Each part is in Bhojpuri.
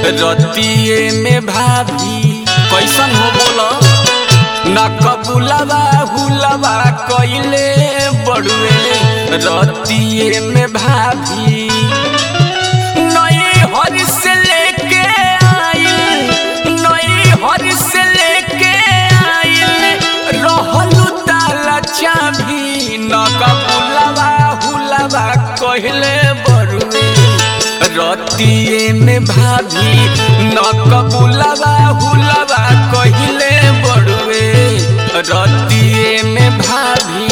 रतिए में भाभी कैसन हो बोला न कबुलवा हुलवा कैले बड़ुए रतिए में भाभी नई हर से लेके आइल नई हर से लेके आइल रहलू ताला चाभी न कबुलवा हुलवा कहले बड़ुए रतिए में भाभी न कबुलवा हुलवा कहले बड़ुए रतिए में भाभी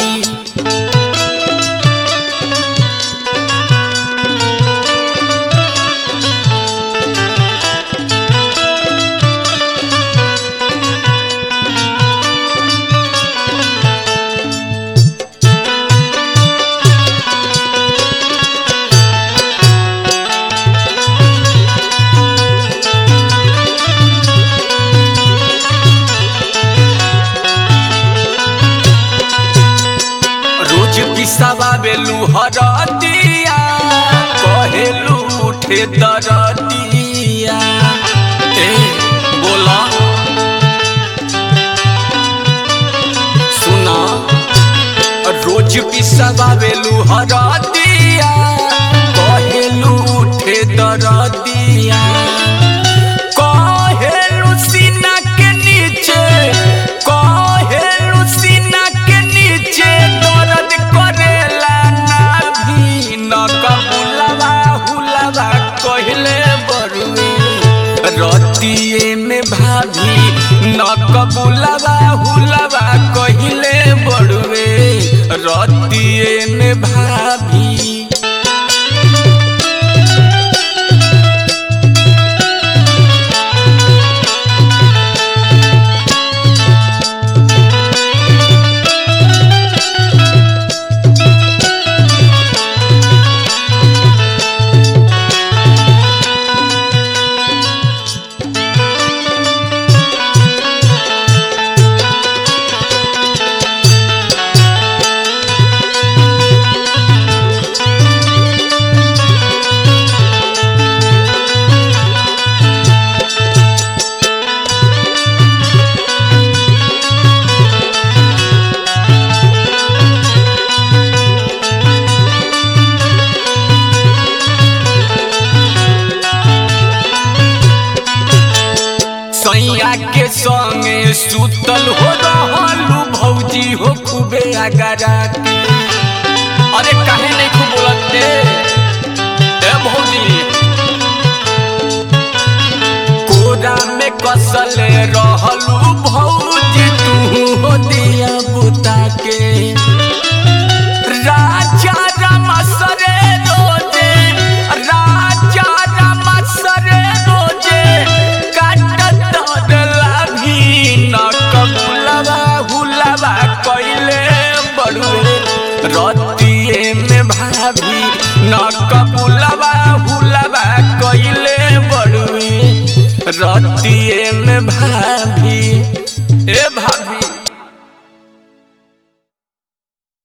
रोज पिसावा बेलू हरदिया कहेलू उठे दरदिया ए बोला सुना रोज पिसावा बेलू हरदिया कहेलू उठे दरदिया कहेलू सीना के नीचे कहेलू सीना के नीचे दर्द करेला नाभी न कबुलवा हुलवा कहले बरुए रतिए में भाभी न कबुलवा हुलवा कहले बड़ुए रतिए में भाभी सैया के संगे सुतल हो रहलू भौजी हो खूबे अगरा के अरे काहे नहीं खूब बोलते ए भौजी कोरा में कसले रहलू भौजी तू हो दिया बुता के राजा रमसरे रोजे राजा रमसरे रोजे काटत लाभी न कबुलवा हुलवा कैले बड़ुए रतिए में भाभी न कबुलवा हुलवा कैले बड़ुए रतिए में भाभी ए भा